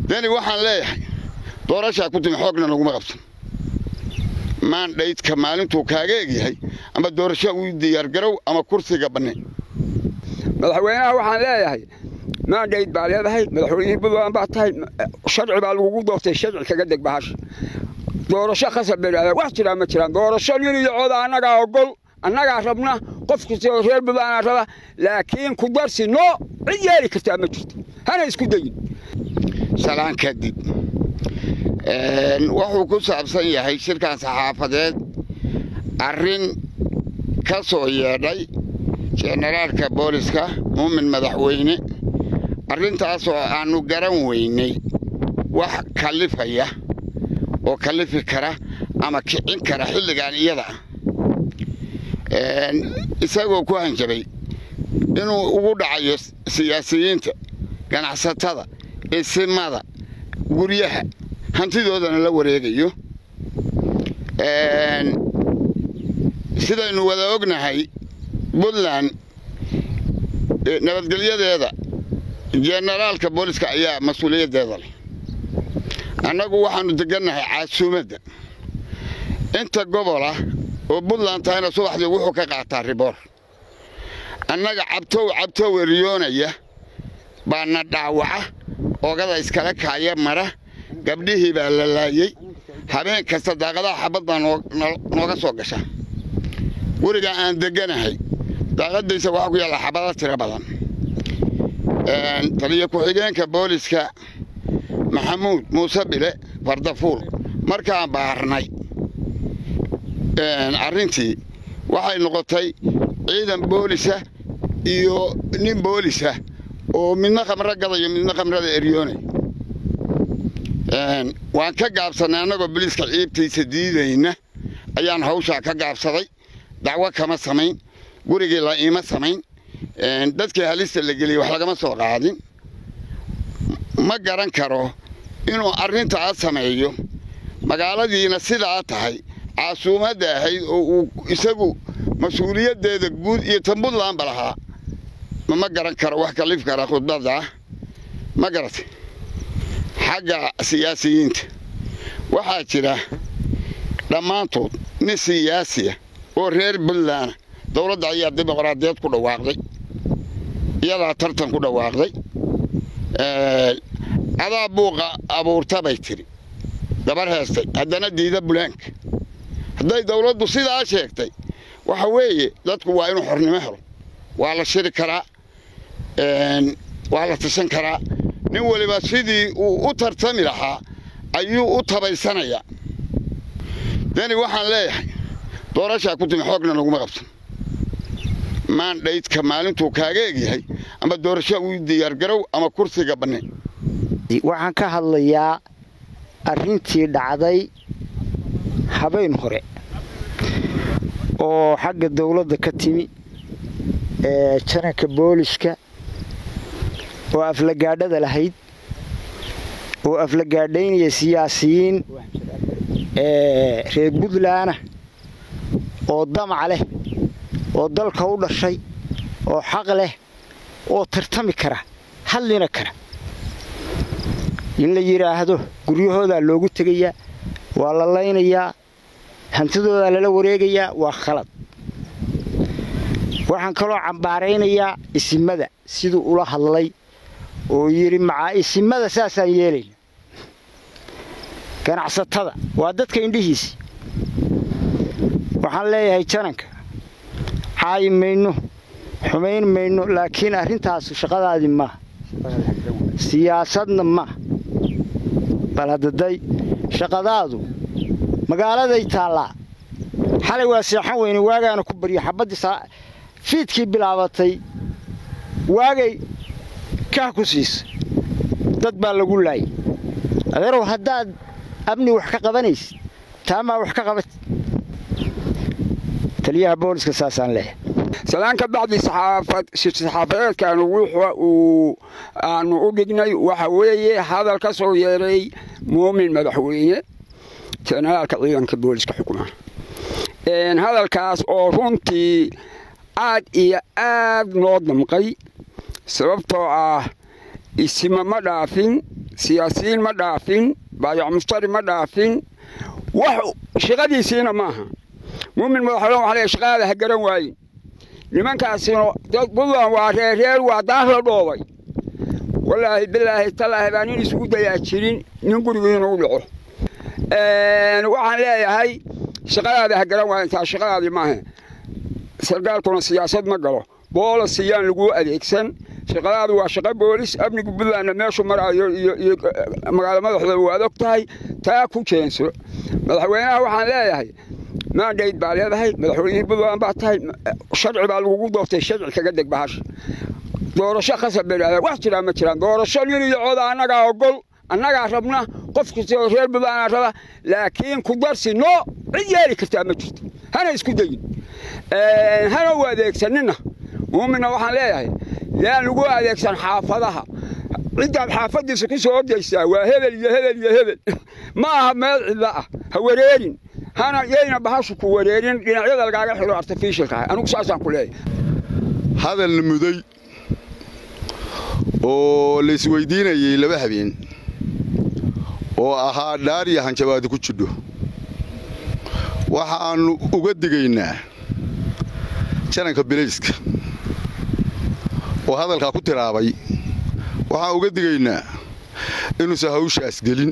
deni waxaan leeyahay doorashaa ku timi xoogna laguma qabsan maandhaydka maalintuu kaaga egyahay ama doorasho uu diyaargarow ama kursiga banne madaxweynaha waxaan leeyahay maandhayd baa leedahay madaxweynihii buntland baa tahay sharci baa lagugu doortay sharci kaga deg bahasha doorasho khasab bay dhahdaa wax jiraa ma jiraan doorasho nin iyo cooda annagaa ogol annagaa rabna qof kasta oo reer buntlandaa raba laakiin ku darsi noo cid yeeli kartaa ma jirto hana isku dayin salaan kadib wuxuu ku saabsan yahay shirkan saxaafadeed arrin ka soo yeedhay jenaraalka booliska muumin madaxweyne arrintaasoo aannu garan weynay wax kallifaya oo kallifi kara ama kicin kara xilligan iyada ah isagoo ku hanjabay inuu ugu dhacayo siyaasiyiinta ganacsatada isimada guryaha hantidoodana la wareegayo sidaynu wada ognahay puntland nabadgelyadeeda jenaraalka booliska ayaa mas-uuliyaddeeda leh annagu waxaannu degannahay caasuumadda inta gobola oo puntland tahayna subaxdii wuxuu ka qaataa riboor annaga cabtow cabtow eriyoonaya baana dhaawaca oogada iskala kaaya mara gabdhihii baa la laayey habeen kasta daaqadaha xabad baa nooga soo gasha guriga aan degganahay daaqadaysa waxaa ku yaalla xabado tiro badan taliyo ku-xigeenka booliska maxamuud muuse bile fardafuul markaan baarnay arrintii waxay noqotay ciidan boolisa iyo nin boolisa oo midna khamro gadayo midna khamrada eryoonay waan ka gaabsannay annagoo biliiska ciibtiisa diidayna ayaan hawshaa ka gaabsaday dacwo kama samayn gurigii la iima samayn dadkii halista la geliyey wax lagama soo qaadin ma garan karo inuu arrintaa sameeyo magaaladiina sidaa tahay caasuumadda ahayd oo uu isagu mas-uuliyaddeeda guud iyo tan puntlandba lahaa ma garan karo wax kalif kara khudbadda ma garatay xagga siyaasiyiinta waxaa jira dhammaantood nin siyaasiya oo reer puntland dowladda ayaa dimuqraadiyeed ku dhawaaqday iyadaa tartan ku dhawaaqday adaa buuqa abuurta bay tidhi gabar heestay haddana diida bulaanka hadday dawladdu sidaa sheegtay waxa weeye dadku waa inuu xornimo helo waa la shiri karaa waa la tashan karaa nin weliba sidii uu u tartami lahaa ayuu u tabaysanayaa deni waxaan leeyahay doorashaa ku timi xoogna laguma qabsan maandhaydka maalintuu kaaga egyahay ama doorasho uu diyaargarow ama kursiga banne waxaan ka hadlayaa arrintii dhacday habeen hore oo xagga dawladda ka timi ee jananka booliska oo aflagaadhada lahayd oo aflagaadhaynaya siyaasiyiin reer puntlandna oo damac leh oo dalka u dhashay oo xaq leh oo tartami kara hadlina kara in la yidhaahdo guryahoodaa loogu tegayaa waa la laynayaa hantidoodaa lala wareegayaa waa khalad waxaan kaloo cambaaraynayaa isimada siduu ula hadlay oo yidhi macaa isimada saasaan yeelayna ganacsatada waa dadka indhihiisi waxaan leeyahay jananka caayi mayno xumayn mayno laakiin arrintaasu shaqadaadii maaha siyaasadna maaha bal haddaday shaqadaadu magaaladay taallaa xalay waa seexan weyne waagaana ku baryo xabaddii fiidkii bilaabatay waagay kah ku siisa dad baa lagu laayay adeerow haddaad amni wax ka qabanaysid taamaa wax ka qabat taliyaha booliska saasaan leeyahay salaan ka bacdi saxaafadeedkan uu aanu u dhignay waxa weeye hadal ka soo yeeray muumin madaxweyne jenaraalka ciidanka booliska xukuma hadalkaas oo runtii aad iyo aad noo damqay sababtoo ah isima ma dhaafin siyaasiyiin ma dhaafin baayac mustari ma dhaafin wax shaqadiisiina maaha muumin madaxweyne waxaa leeyahay shaqadaada ha garan waayin nimankaasina dad buntland waa reereer waa daar la dhoobay wallaahi bilaahi tallaahi baa nin isugu dayaa jirin nin gurigu inuu dhaco waxaan leeyahay shaqadaada ha garan waayin taa shaqadaadii maaha sarkaalkuna siyaasad ma galo boolas iyaan laguu adeegsan shaqadaadu waa shaqo boolis amniga puntlandna meeshu maraayo iyo magaalo madaxda waad og tahay taa ku jeenso madaxweynaha waxaan leeyahay maandhayd baa leedahay madaxweynihii puntland baa tahay sharci baa lagugu doortay sharci kaga deg bahasha doorasho khasab bay dhahdaa wax jiraa ma jiraan doorasho nin iyo cooda annagaa ogol annagaa rabna qof kastoo reer puntlandaa raba laakiin ku darsi noo cid yeeli kartaa ma jirto hana isku dayin hana u adeegsanina muuminna waxaan leeyahay yaan lagu adeegsan xaafadaha ciddaad xaafadiisa ku soo ordaysaa waa hebel iyo hebel iyo hebel ma aha meel cidla ah ha wareerin hana yayna bahashu ku wareerin dhinacyada lagaaga xiro artificialka ah anigu saasaan ku leeyahay hadal muday oo la isweydiinayey laba habeen oo ahaa dhaariya hanjabaadi ku jidho waxaannu uga digaynaa jananka bilayska oo hadalkaa ku tiraabay waxaan uga digaynaa inuusan hawshaas gelin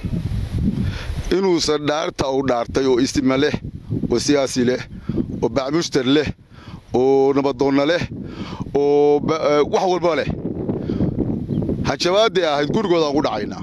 inuusan dhaarta uu dhaartay oo istima leh oo siyaasi leh oo bacmushtar leh oo nabadoonna leh oo wax walba leh hanjabaaddii ahayd gurigoodaan ugu dhacaynaa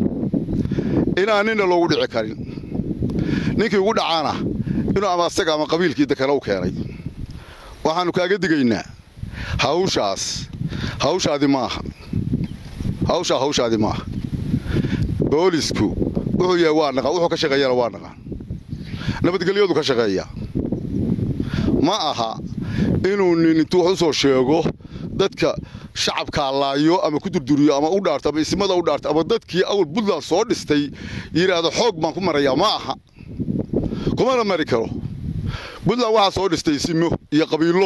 inaan ninna loogu dhici karin ninkii ugu dhacaana inuu ama asaga ama qabiilkiida kale u keenay waxaannu kaaga digaynaa hawshaas hawshaadi maaha hawshaa hawshaadi maaha boolisku wuxuu yahay waa naqaan wuxuu ka shaqeeyana waa naqaan nabadgelyadu ka shaqeeya ma aha inuu nin intuu wax u soo sheego dadka shacabkaa laayo ama ku durduriyo ama u dhaarto ama ismada u dhaarto ama dadkii awal puntland soo dhistay yidhaahdo xoog baan ku marayaa ma aha kumana mari karo puntland waxaa soo dhistay isimo iyo qabiillo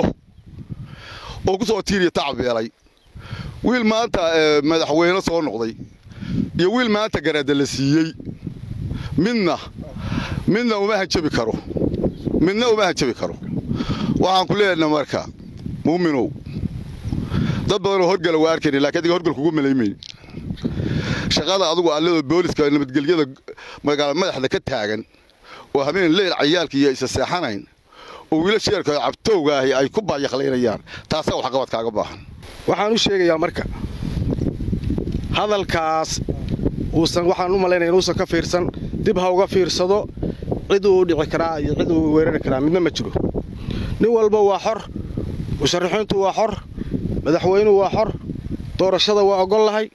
oo ku soo tiiriya tacbeelay wiil maanta madaxweyne soo noqday iyo wiil maanta garaada la siiyey midna midna uma hanjabi karo midna uma hanjabi karo waxaan ku leenaha marka muuminow dad badanoo horgala waa arkayna lakin adiga horgal kugu malaymayn shaqada adugu alladoo booliska nabadgelyada magaala madaxda ka taagan oo habeen leyl cayaalka iyo isa seexanayn oo wiila sheerka cabtowga ahi ay ku baayaqlaynayaan taasaa waxqabad kaaga baahan waxaan u sheegayaa marka hadalkaas uusan waxaan u malaynaya inuusan ka fiirsan dib ha uga fiirsado cid uu dhici karaa iyo cid uu weerari karaa midna ma jiro nin walba waa xor musharaxiintu waa xor madaxweynuhu waa xor doorashada waa ogol lahay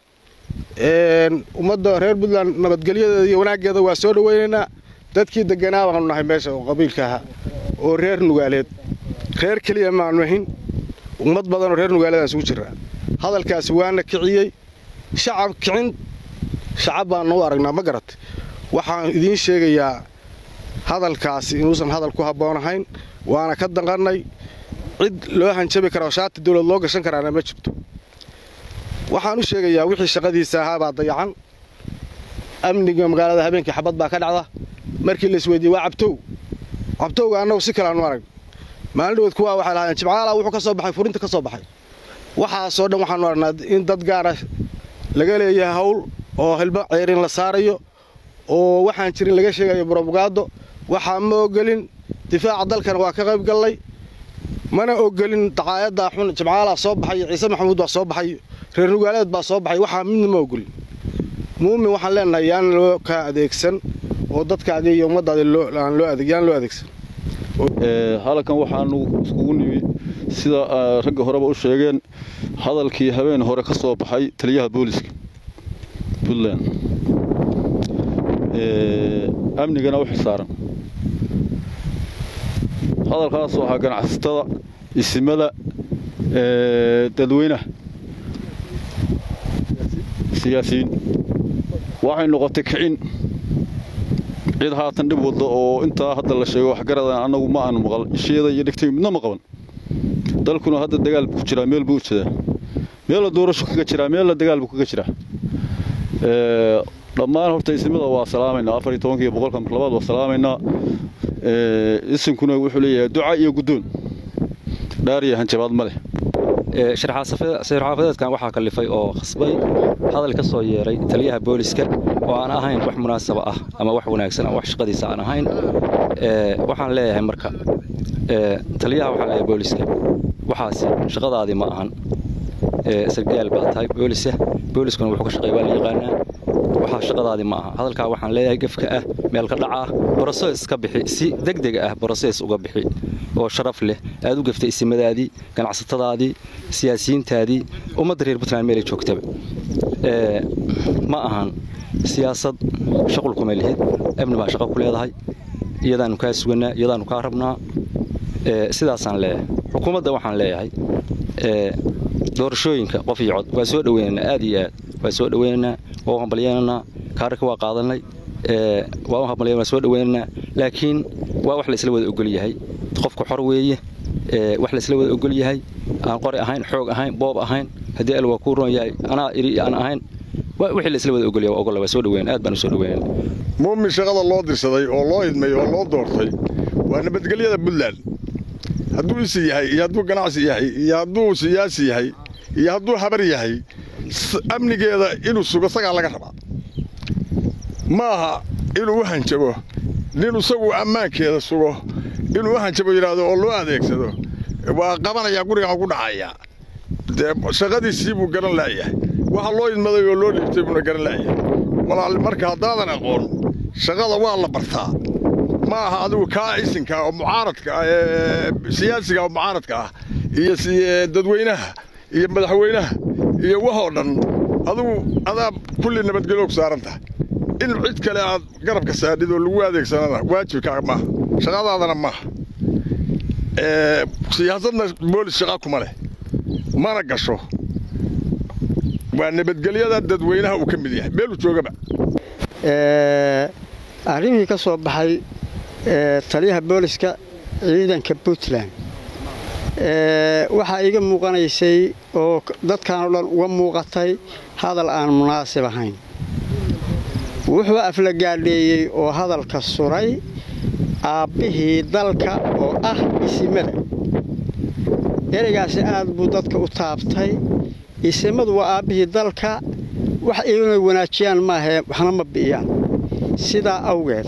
ummadda reer puntland nabadgelyadeeda iyo wanaaggeeda waa soo dhowaynaynaa dadkii deganaa baanu nahay meesha oo qabiilka ahaa oo reer nugaaleed reer keliya maanu ahin ummad badanoo reer nugaaleedaan isugu jirraa hadalkaasi waana kiciyey shacab kicin shacab baanna u aragnaa ma garat waxaan idiin sheegayaa hadalkaasi inuusan hadal ku habboonahayn waana ka danqannay cid loo hanjabi karaa oo shaati dawlad loo gashan karaana ma jirto waxaan u sheegayaa wixii shaqadiisa ahaabaa dayacan amniga magaalada habeenkii xabad baa ka dhacda markii la isweydiiyey waa cabtow cabtowga annagu si kale aanu arag maalin dhaweed kuwaa waxay lahaayeen jimcaala wuxuu ka soo baxay furinta ka soo baxay waxaasoo dhan waxaanu aragnaa in dad gaara laga leeyahay hawl oo hilbo ceyrin la saarayo oo waxaan jirin laga sheegayo brobogaado waxaa ma ogolin difaaca dalkana waa ka qayb gallay mana ogolin daqaayaddaa xun jimcaalaa soo baxay ciise maxamuud baa soo baxay reer nugaaleed baa soo baxay waxaa midna ma ogolin muumin waxaan leenahay yaan loo kaa adeegsan oo dadkaadii iyo ummaddaadii yaan loo adeegsan halkan waxaanu iskugu nimi sida ragga horeba u sheegeen hadalkii habeen hore ka soo baxay taliyaha booliska puntland amnigana u xilsaaran hadalkaasoo ahaa ganacsatada isimada dadweynaha siyaasiyiin waxay noqotay kicin cid haatan dhib wadda oo intaa hadda la sheego waxgaradan annagu ma aanu maqal isheeda iyo dhigtay midna ma qaban dalkuna hadda dagaal buu ku jiraa meel buu u jedaa meella doorasho kaga jiraa meella dagaal buu kaga jiraa dhammaan horta ismada waa salaamaynaa afar iyo tobankii boqolka mar labaad waa salaamaynaa isinkuna wuxuu leeyahay duca iyo guddoon dhaar iyo hanjabaad ma leh shirxaafadeedkan waxaa kalifay oo khasbay hadal ka soo yeeray taliyaha booliska oo aan ahayn wax munaasaba ah ama wax wanaagsan ama wax shaqadiisa aan ahayn waxaan leeyahay marka taliyaha waxaan leeyahay booliska waxaasi shaqadaadii ma ahan sargaal baa tahay boolisa booliskuna wuxuu ka shaqeeya waa la yaqaanaa waxaa shaqadaadii ma aha hadalkaa waxaan leeyahay gefka ah meel ka dhaca ah broses ka bixi si degdega ah broses uga bixi oo sharaf leh aad u gaftay isimadaadii ganacsatadaadii siyaasiyiintaadii ummadda reer puntland meelay joogtaba ma ahan siyaasad shaqul kuma lihid amni baa shaqo ku leedahay iyadaanu kaa suganaa iyadaanu kaa rabnaa sidaasaan leeyahay xukuumadda waxaan leeyahay doorashooyinka qof iyo cod waa soo dhaweynaynaa aad iyo aad waa soo dhaweynaynaa waa u hambalyeynanaa kaararka waa qaadanay waa u hambalyen waa soo dhaweynaynaa laakiin waa wax la isla wada ogol yahay qofku xor weeye wax la isla wada ogol yahay aan qori ahayn xoog ahayn boob ahayn haddii al waa kuu roon yahay anaa iri aan ahayn wixii la isla wada ogol yahay waa ogolla waa soo dhaweyn aad baan u soo dhaweynayna muumin shaqada loo dirsaday oo loo idmay oo loo doortay waa nabadgelyada puntland hadduu isi yahay iyo hadduu ganacsi yahay iyo hadduu siyaasi yahay iyo hadduu habar yahay amnigeeda inuu sugo sagaa laga rabaa ma aha inuu u hanjabo nin isagu ammaankeeda sugo inuu u hanjabo yidhaahdo oo loo adeegsado waa qabanayaa gurigaan ku dhacayaa dee shaqadiisii buu garan laayahay waxa loo idmaday oo loo dhiibtay buuna garan laayahay walaal marka haddaadan aqoon shaqada waa la bartaa ma aha adigu kaa isinka oo mucaaradka ah ee siyaasiga oo mucaaradka ah iyo dadweynaha iyo madaxweynaha iyo waxoo dhan adigu adaa kulli nabadgelyoog saaran tahay in cid kale aad garabka saadhid oo lagu adeegsanana waajibkaa maaha shaqadaadana maaha siyaasadna boolis shaqa kuma leh mana gasho waa nabadgelyada dadweynaha uu ka mid yahay meeluu joogaba arrimihii ka soo baxay taliyaha booliska ciidanka puntland waxaa iga muuqanaysay oo dadkan oo dhan uga muuqatay hadal aan munaasib ahayn wuxuu aflagaadheeyey oo hadalka suray aabbihii dalka oo ah isimada ereygaasi aad buu dadka u taabtay isimadu waa aabbihii dalka wax inay wanaajiyaan maahee waxna ma bi'iyaan sidaa awgeed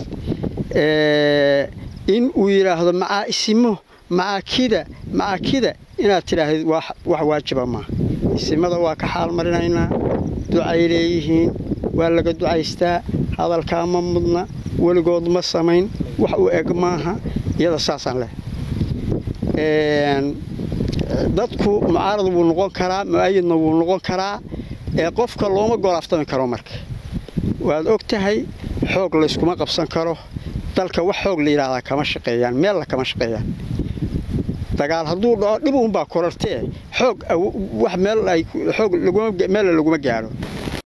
in uu yidhaahdo macaa isimo macaa kida macaa kida inaad tidhaahdid wax waajiba maaha isimada waa ka xaal marinaynaa ducay leeyihiin waa laga ducaystaa hadalkaa ma mudna weligood ma samayn wax u eg maaha iyada saasaan leh dadku mucaarad wuu noqon karaa mu'ayidna wuu noqon karaa ee qofka looma golaaftami karo marka waad og tahay xoog layskuma qabsan karo dalka wax xoog la yidhaahdaa kama shaqeeyaan meella kama shaqeeyaan dagaal hadduu dhaco dhib uunbaa korartee xoog wax meel ay xoog meella laguma gaaro